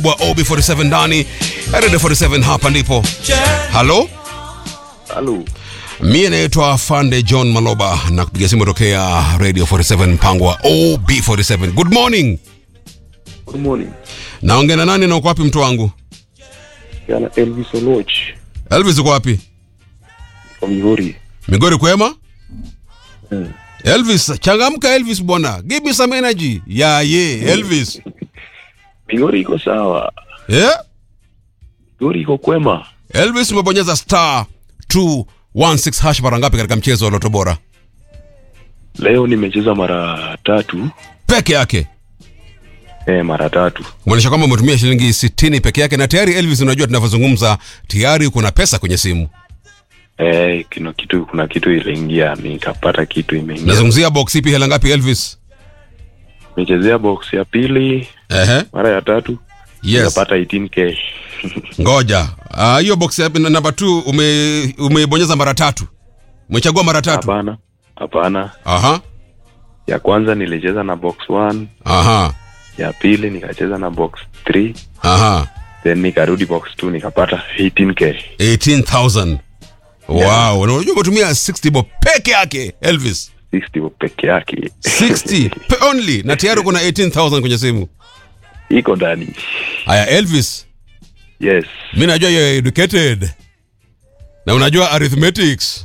wa OB47 ndani Radio 47 hapa ndipo. Halo, Halo. mie naitwa Fande John Maloba na kupiga simu tokea Radio 47 mpango wa OB47. Good morning. Good morning. Naongea na nani na uko wapi mtu wangu? Yana Elvis Oloch. Elvis uko wapi? Kwa Migori. Migori kwema? Mm. Elvis, changamka Elvis bwana. Give me some energy. Ya ye, Elvis. Migori iko sawa. Yeah? Migori iko kwema. Elvis umebonyeza star 216 hash mara ngapi katika mchezo wa Loto Bora? Leo nimecheza mara tatu. Peke yake. Eh, mara tatu. Kumaanisha kwamba umetumia shilingi 60 peke yake na tayari Elvis, unajua tunavyozungumza tayari kuna pesa kwenye simu. Eh, kuna kitu kuna kitu iliingia nikapata kitu imeingia. Nazungumzia box ipi hela ngapi Elvis? Nimechezea box ya pili Ehe. mara ya tatu. Yes. Nikapata 18k. Ngoja. Ah, hiyo box ya namba 2 ume umeibonyeza mara tatu. Umechagua mara tatu. Hapana. Hapana. Aha. Ya kwanza nilicheza na box 1, Aha. ya pili nikacheza na box 3, Aha. then nikarudi box 2 nikapata 18k. 18,000. Wow, na unajua umetumia 60 bob peke yake Elvis. 60 peke yake. 60 pe- only na tayari kuna 18,000 kwenye simu. iko ndani. Haya Elvis, Yes. mimi najua you're educated. Na unajua arithmetics.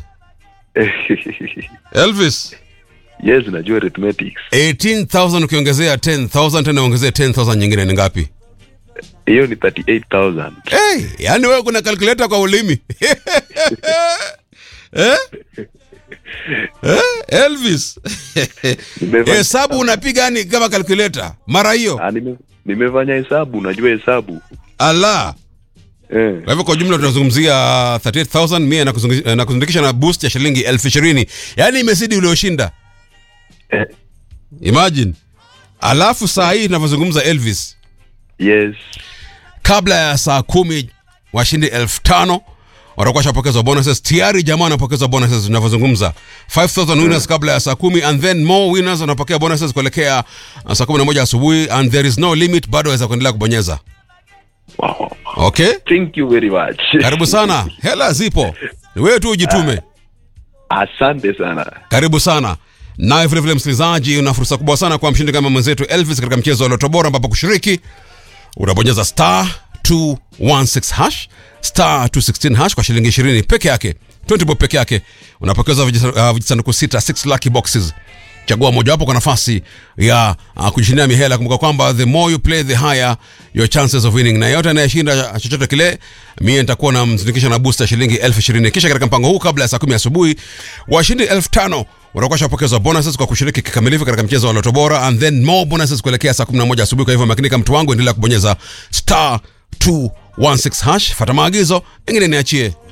Elvis, yes, najua arithmetics. 18,000 ukiongezea 10,000 tena ongezea 10,000 nyingine ni ngapi? Hiyo ni 38,000. Hey, yani wewe kuna calculator kwa ulimi. eh? Eh? Elvis. Nimefanya- Hesabu unapiga yani kama calculator. Mara hiyo. Ah, nime, nimefanya hesabu, najua hesabu. Allah. Eh. Kwa hivyo kwa jumla tunazungumzia 38000 mia na kuzungi- na kuzindikisha na boost ya shilingi elfu ishirini yaani imezidi ulioshinda Eh, imagine alafu saa hii tunavyozungumza elvis yes. kabla ya saa kumi washindi elfu tano watakuwa shapokezwa bonuses tayari jamaa wanapokezwa bonuses tunavyozungumza 5000 winners kabla ya saa kumi and then more winners wanapokea bonuses kuelekea uh, saa kumi na moja asubuhi and there is no limit bado waweza kuendelea kubonyeza Wow. okay Thank you very much. karibu sana hela zipo wewe tu ujitume Asante sana. karibu sana naye vilevile msikilizaji una fursa kubwa sana kwa mshindi kama mwenzetu elvis katika mchezo wa loto bora ambapo kushiriki unabonyeza star 216 hash star 216 hash kwa shilingi 20 peke yake 20 bob peke yake unapokeza vijisa- uh, vijisanduku sita 6 lucky boxes chagua mojawapo kwa nafasi ya uh, kujishindia mihela kumbuka kwamba the more you play the higher your chances of winning na yote anayeshinda chochote kile mie nitakuwa namzindikisha na booster shilingi elfu ishirini kisha katika mpango huu kabla ya saa kumi asubuhi washindi elfu tano watakuwa shapokezwa bonuses kwa kushiriki kikamilifu katika mchezo wa loto bora and then more bonuses kuelekea saa 11 asubuhi kwa hivyo makinika mtu wangu endelea kubonyeza star 216 hash fata maagizo engine niachie